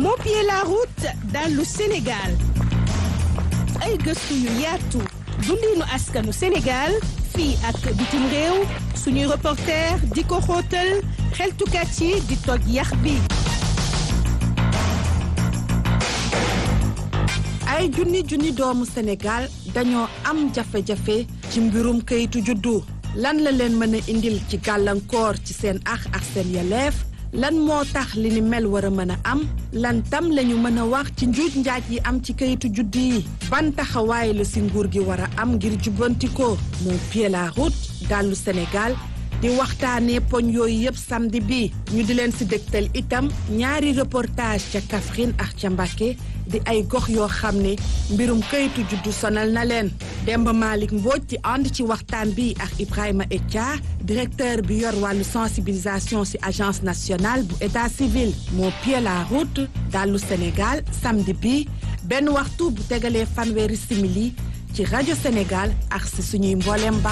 moo pied la route dallu Sénégal ay gëstu yu yaatu dundinu askanu Sénégal fii ak bitim réew suñuy reporter di ko xóotal xeltukat yi di toj yax bi ay junni junni doomu Sénégal dañoo am jafe-jafe ci mbirum kayitu juddu lan la leen mën a indil ci gàllankoor ci seen ax ak seen yeleef lan moo tax li ni mel war a mën a am lan tam lañu mën a wax ci njuuj njaaj yi am ci kayitu juddu yi ban taxawaay la si nguur gi war a am ngir jubbanti ko moo pied la route dallu Sénégal di waxtaanee poñ yooyu yëpp samedi bi ñu di leen si dégtal itam ñaari reportage ca Kaffrine ak ca Mbacké di ay gox yoo xam ne mbirum kayitu juddu sonal na leen Demba Malick Mbodj ci ànd ci waxtaan bi ak Ibrahima Etia directeur bi yor wàllu sensibilisation ci agence nationale bu état civil moo pied la route dallu Sénégal samedi bi benn waxtu bu tegalee fanweeri simili ci rajo Sénégal ak si suñuy mbooleem